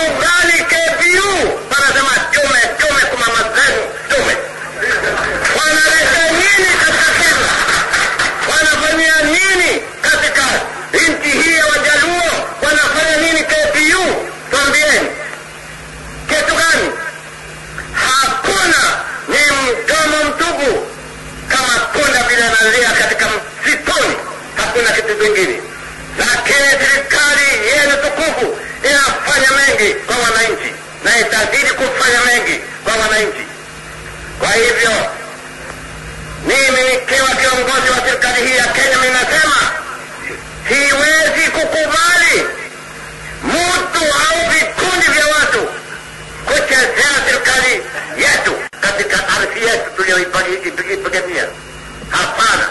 ugali KPU wanasema tume tume kwa mama zenu tume wanaleta nini katika Kenya wanafanyia nini katika nchi hii ya Wajaluo wanafanya nini KPU twambieni kitu gani hakuna ni mdomo mtupu kama punda vile analia katika msituni hakuna kitu kingine lakini serikali yenu tukufu inafanya mengi kwa wananchi na itazidi kufanya mengi kwa wananchi kwa hivyo mimi nikiwa kiongozi wa serikali hii ya kenya ninasema siwezi kukubali mtu au vikundi vya watu kuchezea serikali yetu katika ardhi yetu tuliyoipigania hapana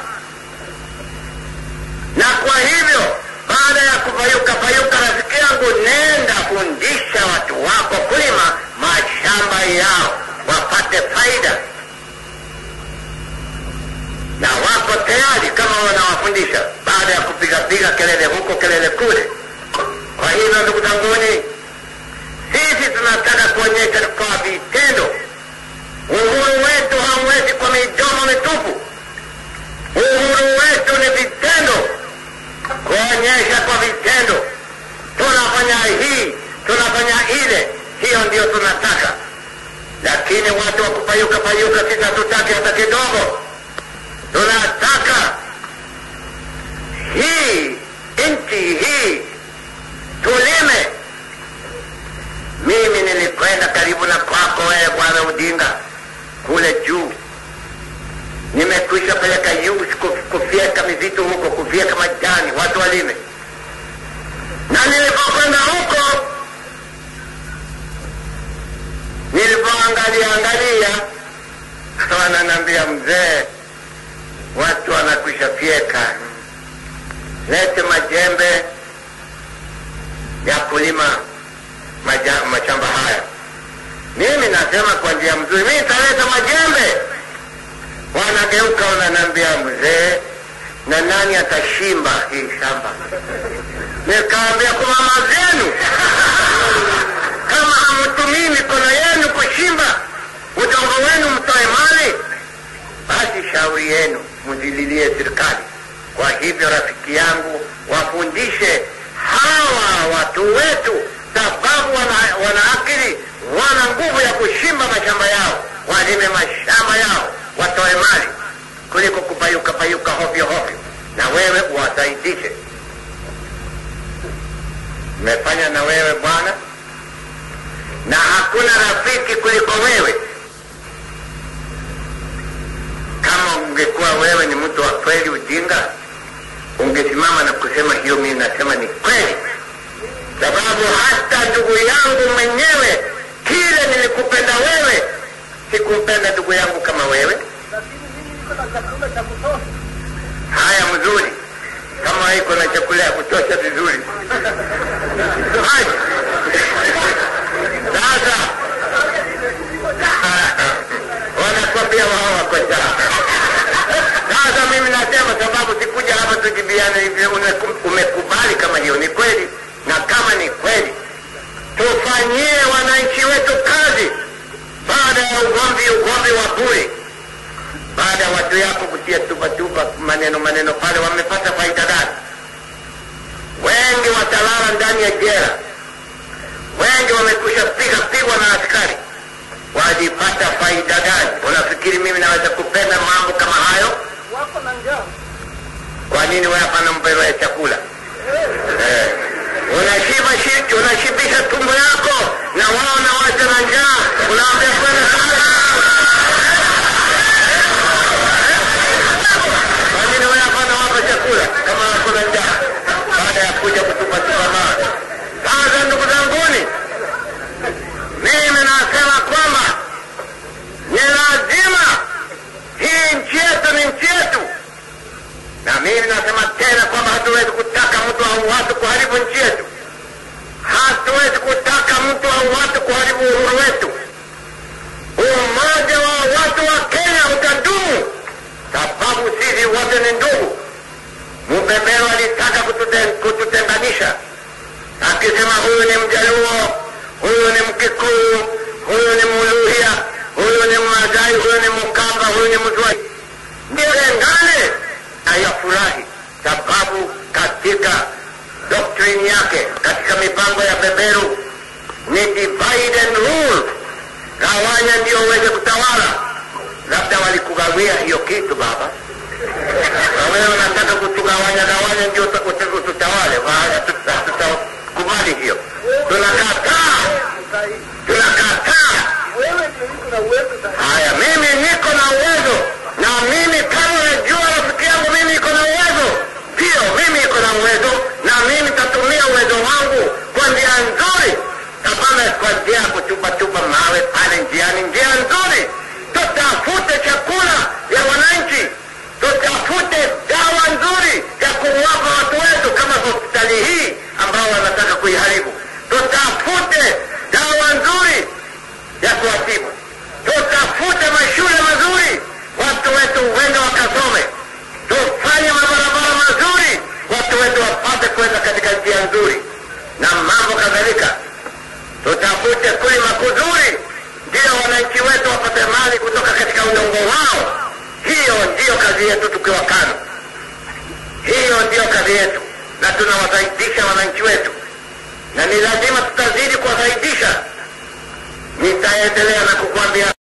na kwa hivyo baada ya kupayuka payuka rafiki yangu nenda fundisha watu wako kulima mashamba yao wapate faida na wako tayari kama wanawafundisha baada ya kupigapiga kelele huko kelele kule kwa hivyo ndugu zanguni sisi tunataka kuonyesha kwa vitendo uhuru wetu hauwezi kwa midomo mitupu uhuru wetu ni vitendo kuonyesha kwa vitendo tunafanya hii tunafanya ile hiyo ndio tunataka lakini watu wa kupayuka payuka sisi hatutaki hata kidogo tunataka hii nchi hii tulime mimi nilikwenda karibu na kwako wewe bwana udinga kule juu nimekwisha peleka youth kuf- kufyeka mizitu huko kufyeka majani watu walime na nilipokwenda huko nilipoangalia angalia wananiambia mzee watu wanakwisha fyeka lete majembe ya kulima maja, mashamba haya mimi nasema kwa njia mzuri mimi nitaleta majembe wanageuka wananiambia mzee na nani atashimba hii shamba nikaambia kwa mama zenu kama hamtumii mikono yenu kushimba udongo wenu mtoe mali basi shauri yenu mzililie serikali kwa hivyo rafiki yangu wafundishe hawa watu wetu sababu wana, wana akili wana nguvu ya kushimba mashamba yao walime mashamba yao watoe mali kuliko kupayuka payuka hovyo hovyo na wewe uwasaidishe umefanya na wewe bwana na hakuna rafiki kuliko wewe kama ungekuwa wewe ni mtu wa kweli ujinga ungesimama na kusema hiyo mimi nasema ni kweli sababu hata ndugu yangu mwenyewe kile nilikupenda wewe sikumpenda ndugu yangu kama wewe haya mzuri kama iko na chakula ya kutosha vizuri Haya. sasa wanakwambia wao wako njaa sasa mimi nasema sababu sikuja hapa tujibiane hivi umeku- umekubali kama hiyo ni kweli na kama ni kweli tufanyie wananchi wetu kazi baada ya ugomvi ugomvi wa bure baada ya watu yako kutia tupatupa maneno maneno pale wamepata faida gani wengi watalala ndani ya jela wengi wamekusha piga pigwa na askari walipata faida gani unafikiri mimi naweza kupenda mambo kama hayo wako na njaa kwa nini wewe hapana mpero ya chakula eh. unashiba shi- unashibisha tumbo yako na wao na wacha na njaa unaambia kwenda sana kwa nini wewe hapana wapa chakula kama wako na njaa baada ya kuja kutupatupa mawe sasa ndugu zanguni mimi nasema kwamba ni lazima hii nchi yetu ni nchi yetu na mimi nasema tena kwamba hatuwezi kutaka mtu au watu kuharibu nchi yetu hatuwezi kutaka mtu au watu kuharibu uhuru wetu umoja wa watu wa kenya utadumu sababu sisi wote ni ndugu mpembero alitaka kututen- kututenganisha akisema huyu ni mjaluo huyu ni Mkikuyu, huyu ni Muluhya, huyu ni Mmasai, huyu ni Mkamba, huyu ni Mzwai, nilengane ayafurahi, sababu katika doktrini yake, katika mipango ya beberu ni divide and rule, gawanya ndio uweze kutawala. Labda walikugawia hiyo kitu baba, na wewe unataka kutugawanya gawanya ndio uta- uta- ututawale. Wa- hatuta- Hatutakubali hiyo, tunakataa, tunakataa. Haya, mimi niko na uwezo, na mimi kama unajua rafiki yangu, mimi niko na uwezo, ndio mimi niko na uwezo, na mimi nitatumia uwezo wangu kwa njia nzuri, hapana kwa njia ya kuchupatupa mawe pale njiani. Njia nzuri, tutafute chakula ya wananchi, tutafute dawa nzuri ya kuwapa watu wetu, kama hospitali hii ambao wanataka kuiharibu. Tutafute dawa nzuri ya kuwatibu. Tutafute mashule mazuri, watu wetu wende wakasome. Tufanye mabarabara mazuri, watu wetu wapate kwenda katika njia nzuri na mambo kadhalika. Tutafute kulima kuzuri, ndio wananchi wetu wapate mali kutoka katika udongo wao. Hiyo ndiyo kazi yetu tukiwa KANU, hiyo ndiyo kazi yetu, na tunawasaidisha wananchi wetu, na ni lazima tutazidi kuwasaidisha. Nitaendelea na kukwambia